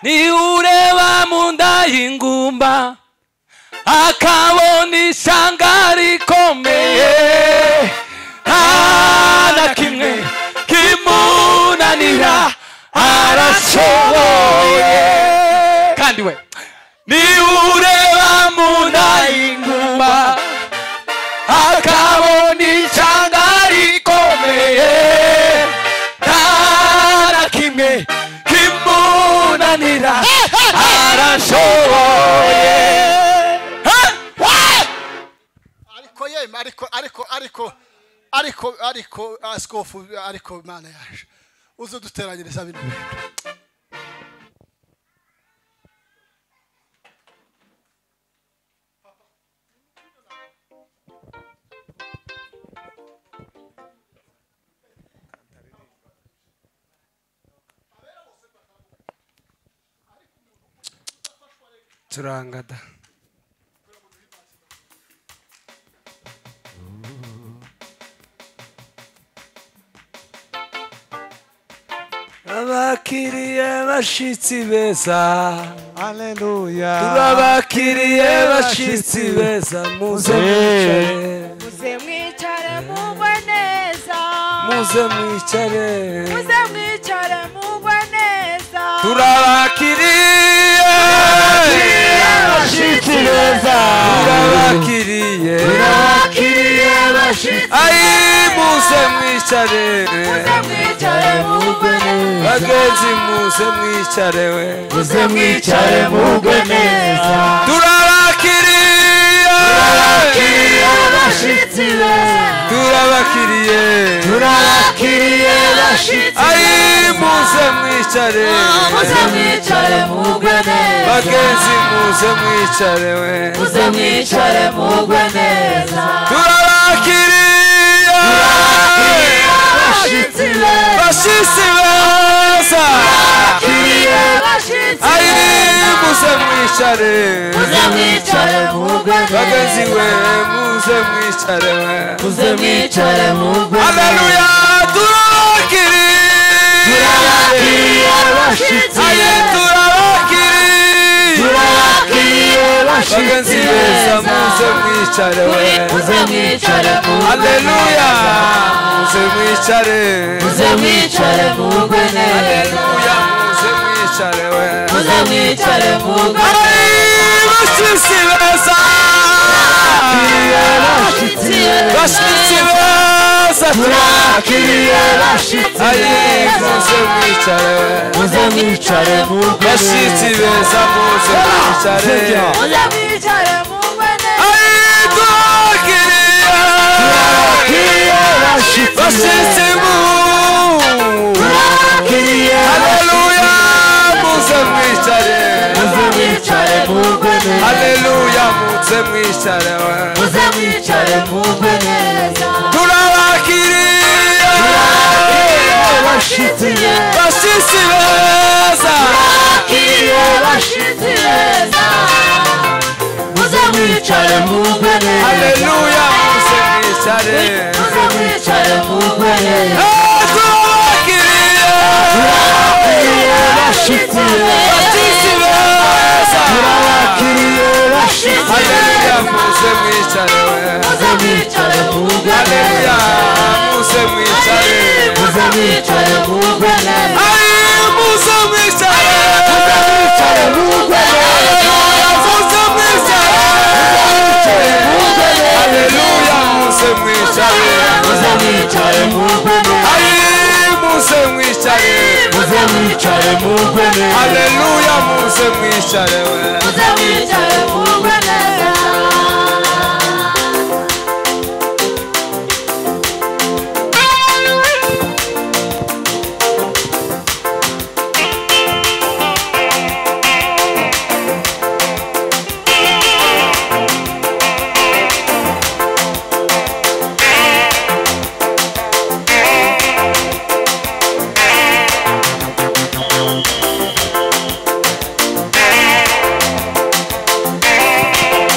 niwureba mu nda y'ingumba akabona ishyanga rikomeye nta na kimwe kimunanira arashoboye kandi we niwureba mu nda y'ingumba akabona ishyanga rikomeye nta na kimwe kimunanira arashoboye ariko yemwe ariko ariko ariko ariko ariko asikofu ariko imana yaje uze duteranyiriza bino bintu turangada abakiriye bashitsi beza aleluya turabakiriye bashitsi beza muze mwicare muze mwicare mugwe neza muze mwicare muze mwicare mugwe neza turabakiriye bashitsi beza. turabakiriye turabakiriye bashitsi ayi muze mwicare muze mwicare mugwe neza bagenzi muze mwicare we muze mwicare mugwe neza turabakiriye bashitsi beza turabakiriye turabakiriye bashitsi ayi muze mwicare muze mwicare mugwe neza bagenzi muze mwicare we muze mwicare mugwe neza turabakiriye bashitsi beza bashisi beza Turabakiriye bashitsi ayi beza muze mwicare muze mwicare mugwe bagenzi neza we muze mwicare we muze mwicare mugwe neza Aleluya turabakiriye bashitsi aye beza turabakiriye turabakiriye bagenzi bashitsi beza beza muze mwicare we muze mwicare mugwe Aleluya neza muze mwicare muze mwicare mugwe neza Aleluya muze mwicare we muze mwicare mugwe Ayi, bashitsi beza bashitsi bashitsi beza beza turakiriye bashitsi aye beza muze mwicare we muze mwicare mugwe bashitsi beza muze mwicare muze mwicare mugwe neza Aye, turakiriye bashitsi mu Haleluya muze mwicare muze mwicare mugwe neza Haleluya muze mwicare we turakiriye muze mwicare mugwe neza bashitsi bashitsi beza beza bakiriye bashitsi beza muze mwicare Haleluya muze mwicare mugwe neza muze mwicare mugwe neza Aye, turakiriye bashitsi beza bashitsi beza bashitsi Haleluya beza muze mwicare we muze mwicare mugwe Haleluya neza muze mwicare muze mwicare mugwe neza Aye muze mwicare Muze mwicare Haleluya muze mwicare Aye muze muze mwicare mugwe neza mwicare muze mwicare mugwe neza Haleluya muze mwicare we muze mwicare mugwe neza Thank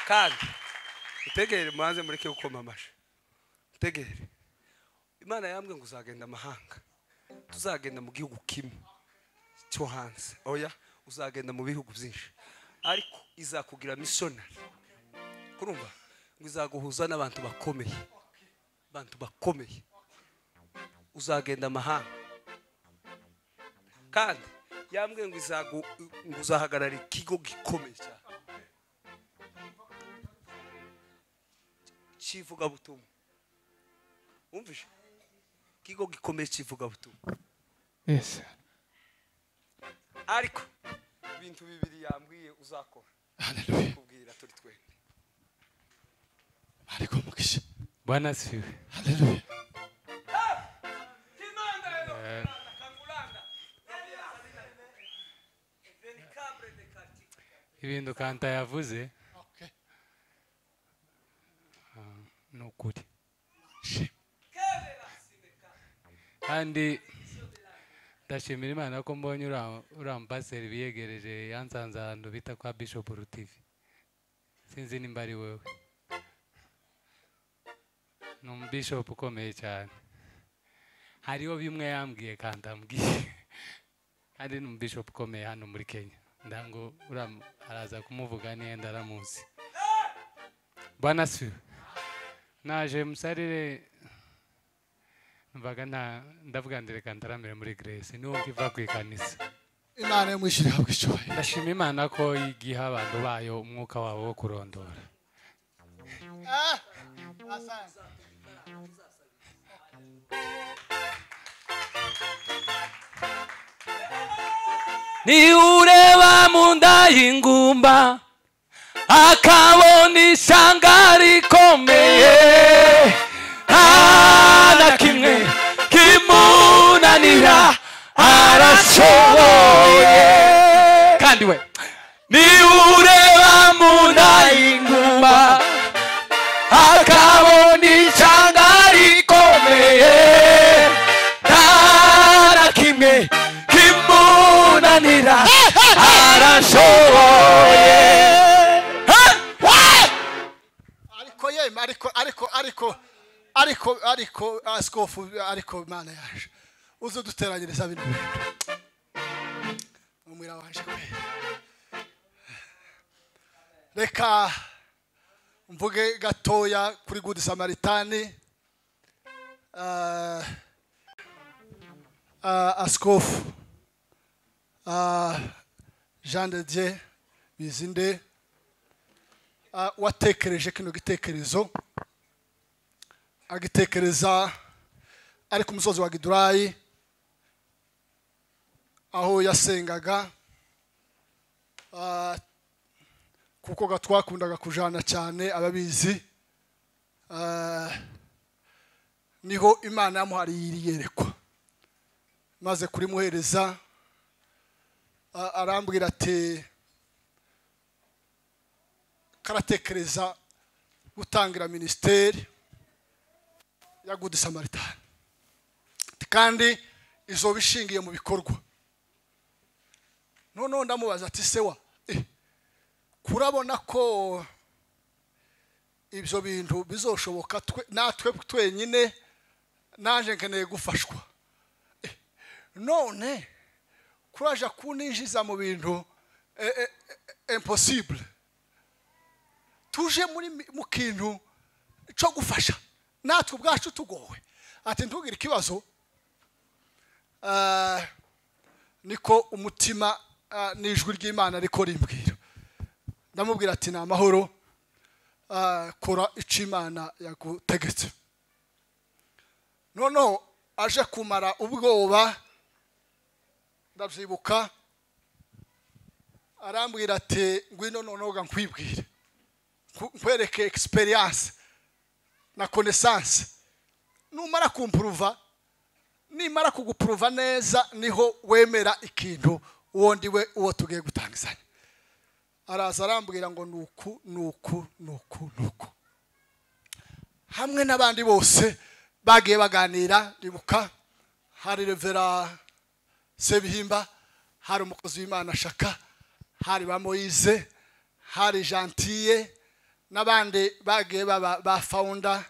cyane utegere mubanze mureke gukoma amashyi utegere imana yambwe ngo uzagenda amahanga tuzagenda mu gihugu kimwe cyo hanze oya uzagenda mu bihugu byinshi ariko izakugira misiyonari kurumva ngo izaguhuza n'abantu bakomeye abantu bakomeye uzagenda amahanga kandi yambwiye ngo izagu- ngo uzahagarara ikigo gikomeye cyane cy'ivugabutumwa wumvise ikigo gikomeye cy'ivugabutumwa Yes. ariko ibintu bibiri yambwiye uzakora Hallelujah. kubwira turi twembi Ariko mukisha. bwana asiwe Hallelujah. ibintu kanta yavuze Okay. ni ukuri Shima. kandi ndashimira imana ko mbonye uriya- uriya mupaseri biyegereje yansanze ahantu bita kwa bishop rutivi sinzi nimba ari wowe ni umubishopu ukomeye cyane hariho bimwe yambwiye kandi ambwiye kandi ni umubishopu ukomeye hano muri kenya ndango uriya- araza kumuvuga niyenda aramuzi bwana siwe naje musarire mvaga nta ndavuga ndereka ndaramire muri geresi niwo mbiva ku ikanisa Imana yamwishyire habwe icyubahiro. ndashima imana ko igiha abantu bayo umwuka wabo wo kurondora Ah, asante. niureba mu nda y'ingumba akabona ishyanga rikomeye nta na kimwe kimunanira arashoboye kandi we niureba mu nda y'ingumba akabona ishyanga rikomeye nta na kimwe kimunanira arashoboye ariko yemwe ariko ariko ariko ariko ariko asikofu ariko mana yaje uze duteranyiriza bino bintu umwira waje kwera reka mvuge gatoya kuri good samaritani Ah, ah, asikofu ah, jean de dieu bizinde Ah, watekereje kino gitekerezo agitekereza ari ku musozi wa gidurayi aho yasengaga Ah, kuko ga- twakundaga kujana cyane ababizi Ah, niho imana yamuhariye iri yerekwa maze kurimuhereza ah, arambwira ati karatekereza gutangira minisiteri ya good samaritani kandi izoba ishingiye mu bikorwa noneho ndamubaza ati sewa eh, kurabona ko ibyo bintu bizoshoboka twe- natwe twenyine naje nkeneye gufashwa Eh, none kuraja kuninjiza mu bintu eh, eh, eh, impossible tuje muri mi- mu kintu cyo gufasha natwe ubwacu tugowe ati ntugire ikibazo Ah, niko umutima ah, n'ijwi ry'imana ariko rimbwira ndamubwira ati ni amahoro Ah, kora icyo imana yagutegetse noneho aje kumara ubwoba ndabyibuka arambwira ati ngwino noneho ga nkwibwire ku- nkwereke experience na connaissance numara kumpuruva nimara kugupuruva neza niho wemera ikintu wondi we uwo tugiye gutangizanya araza arambwira ngo nuku nuku nuku nuku hamwe n'abandi bose bagiye baganira ribuka hari revera sebihimba hari umukozi w'imana shaka hari ba moyize hari jantiye n'abandi bagiye baba ba fawunda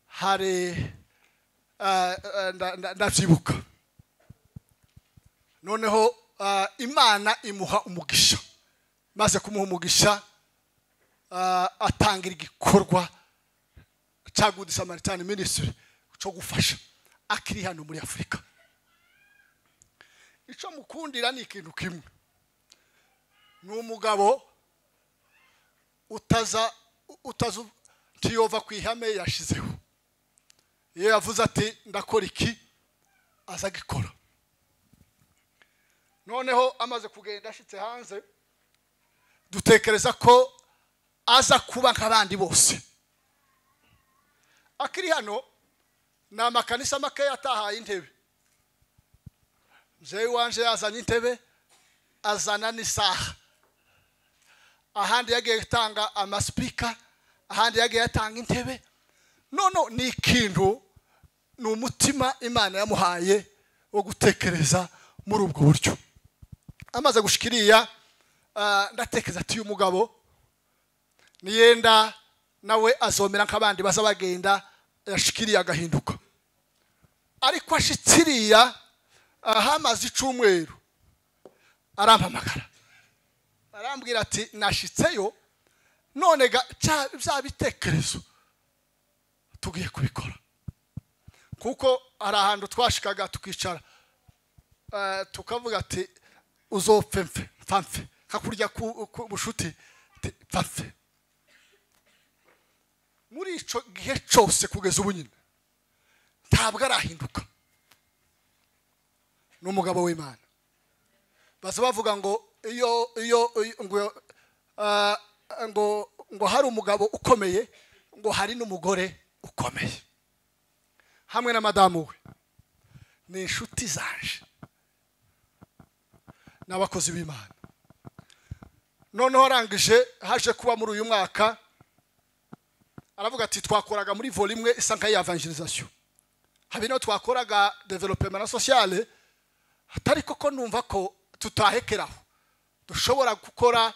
hari eh, eh, nda- nda- ndabyibuka noneho eh, imana imuha umugisha maze kumuha umugisha eh, atangira igikorwa cya good samaritan ministry cyo gufasha akiri hano muri afurika icyo mukundira ni ikintu kimwe ni umugabo utaza utaza ntiyova ku ihame yashizeho iyo yavuze ati ndakora iki aza agikora noneho amaze kugenda ashyitse hanze dutekereza ko aza kuba nk'abandi bose akiri hano ni amakanisa makeya atahaye intebe mzeyi wanje yazanye intebe azana n'isaha ahandi yagiye gutanga amasipika ahandi yagiye atanga intebe nono ni ikintu ni umutima imana yamuhaye wo gutekereza muri ubwo buryo amaze gushyika iriya ah, ndatekereza ati uyu mugabo niyenda nawe azomera nk'abandi baza bagenda yashyika iriya agahinduka ariko ashitse iriya ah, hamaze icumweru arampamagara arambwira ati nashitseyo none ga- cya- bya bitekerezo tugiye kubikora kuko hari ahantu twashikaga tukicara eh, tukavuga ati uzopfe mfe mpfamfe kakurya ku ku bushuti ati mpfamfe muri icyo gihe cyose kugeza ubu nyine ntabwo arahinduka ni umugabo w'imana baza bavuga ngo iyo iyo iyo- ngo ah, ngo ngo hari umugabo ukomeye ngo hari n'umugore ukomeye hamwe na madamu we ni inshuti zanje n'abakozi b'imana noneho arangije haje kuba muri uyu mwaka aravuga ati twakoraga muri vore imwe isa nk'iya evangelisation hari n'aho twakoraga developement na sociale atari koko numva ko tutahekeraho dushobora gukora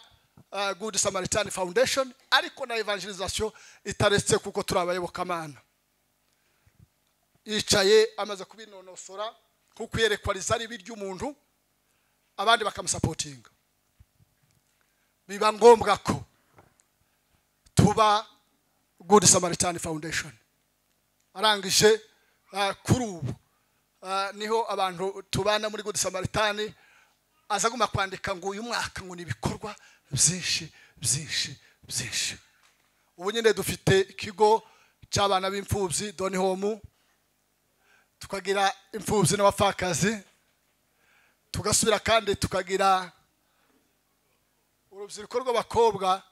uh, good samaritan foundation ariko na evangelisation itaretse kuko turi abayobokamana yicaye amaze kubinonosora kuko iyerekwa rizari ry'umuntu abandi bakamusapotinga biba ngombwa ko tuba good samaritan foundation arangije ah, kuri ubu Ah, niho abantu tubana muri good samaritani aza agomba kwandika ngo uyu mwaka ngo ni ibikorwa byinshi byinshi byinshi ubu nyine dufite ikigo cy'abana b'imfubyi doni homu tukagira imfubyi n'abapfakazi tugasubira kandi tukagira urubyiruko rw'abakobwa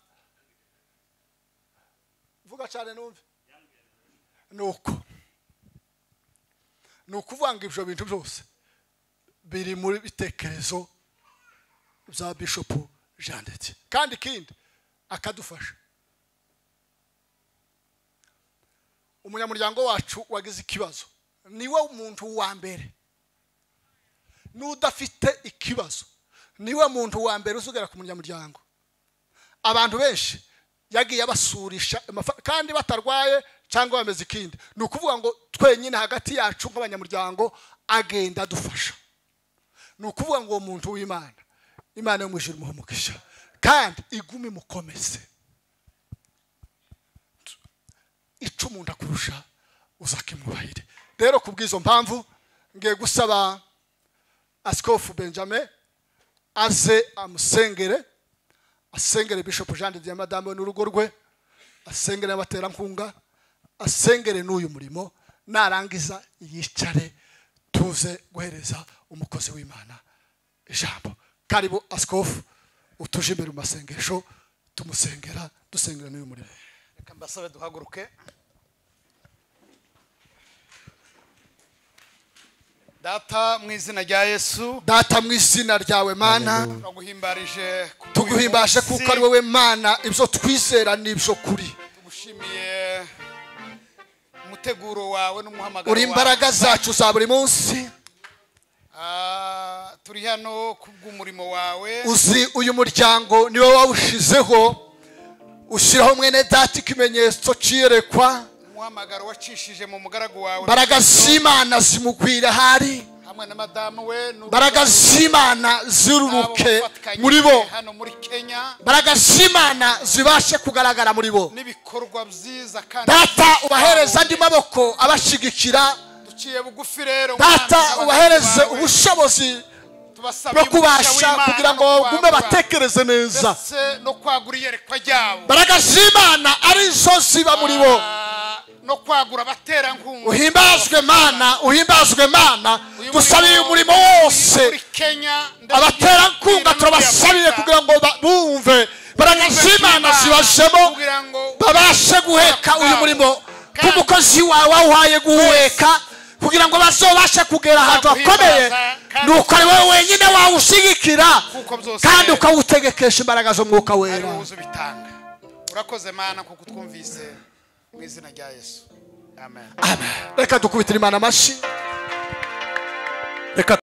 vuga cyane numve ni uko ni ukuvanga ibyo bintu byose biri muri bitekerezo bya bishopu janditse kandi ikindi akadufasha umunyamuryango wacu wagize ikibazo niwe muntu wa mbere n'udafite ikibazo niwe muntu wa mbere uzugera ku munyamuryango abantu benshi yagiye abasurisha amafa- kandi batarwaye cyangwa bameze ikindi ni ukuvuga ngo twenyine hagati yacu nk'abanyamuryango agenda adufasha ni ukuvuga ngo uwo muntu w'imana imana yo mu ijuru imuhe umugisha kandi igume imukomeze ica umuntu akurusha uzakimwubahire rero ku bw'izo mpamvu ngiye gusaba asikofu benjamin aze amusengere asengere bishop jean de diamadamu n'urugo rwe asengere abaterankunga asengere n'uyu murimo narangiza yicare tuze guhereza umukozi w'imana ijambo karibu asikofu utuje imbere mu masengesho tumusengera dusengera n'uyu murimo reka mbasabe duhaguruke data mu izina rya yesu data mu izina ryawe mana turaguhimbarije ku bw'uyu tuguhimbashe munsi. kuko ari wowe mana ibyo twizera n'ibyo kuri tugushimiye umuteguro wawe n'umuhamagaro uri wawe imbaraga zacu za buri munsi Ah, turi hano ku bw'umurimo wawe uzi uyu muryango niwe wawushizeho ushyiraho mwene data ikimenyetso cyerekwa umuhamagaro wacishije mu mugaragu wawe imbaraga z'imana zimukwira ahari hamwe na madamu we n'ubwo imbaraga z'imana ziruruke bafatanye muri bo hano muri kenya imbaraga z'imana zibashe kugaragara muri bo n'ibikorwa byiza kandi data byiza ubahereze andi twahuye. maboko abashyigikira duciye bugufi rero data umwanzi ubahereze w'abagaragu bawe. ubushobozi tubasabye bwo umugisha kubasha w'Imana kugira no ngo gume kwagura batekereze neza ndetse no kwagura iyerekwa ryabo imbaraga z'imana ari zo ziba muri bo Ah, no kwagura abaterankunga uhimbazwe mana uhimbazwe mana Uyu dusabiye umurimo murimo muri wose Kenya ndetse abaterankunga no muri turabasabiye Afurika. kugira ngo ba- bumve imbaraga z'imana zibajemo kugira ngo babashe guheka uyu murimo nk'umukozi wawe wawuhaye guheka kugira ngo bazobashe kugera ahantu hakomeye ni uko ari wowe wenyine wawushyigikira kuko byose kandi ukawutegekesha imbaraga z'umwuka ari wowe wera uzibitanga urakoze mana kuko utwumvise mu izina rya yesu amen reka dukubitire imana amashyi reka